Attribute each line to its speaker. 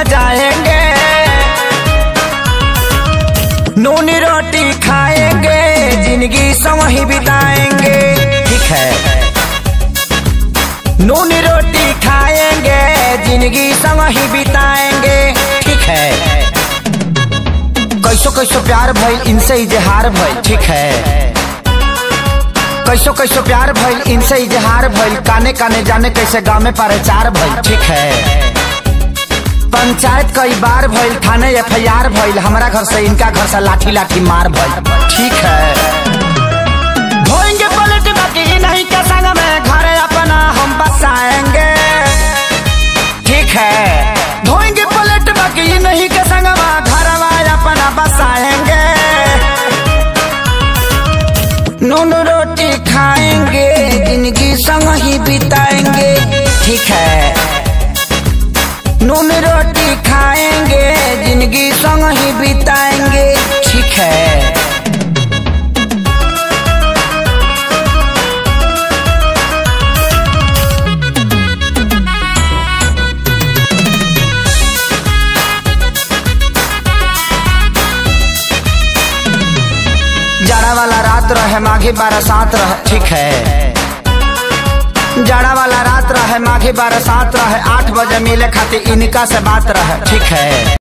Speaker 1: सजाएंगे नूनी रोटी खाएंगे जिंदगी संग ही बिताएंगे ठीक है नूनी रोटी खाएंगे जिंदगी संग ही बिताएंगे ठीक है कैसो कैसो प्यार भइल इनसे इजहार भइल ठीक है कैसो कैसो प्यार भइल इनसे इजहार भइल काने काने जाने कैसे गाँव में प्रचार भइल ठीक है पंचायत कई बार भइल थाने एफ आई आर भइल हमारा घर से इनका घर से लाठी लाठी मार भइल ठीक है धोएंगे पलट बाकी नहीं के संग में घर अपना हम बसाएंगे ठीक है धोएंगे पलट बाकी नहीं के संग में घर अपना बसाएंगे नून रोटी खाएंगे जिंदगी संग ही बिताएंगे ठीक है नून रोटी खाएंगे जिंदगी संग ही बिताएंगे ठीक है जाड़ा वाला रात रहे माघी बरसात रहे ठीक है जाड़ा वाला रात रहे माघी बरसात रहे आठ बजे मिले खातिर इनका से बात रहे ठीक है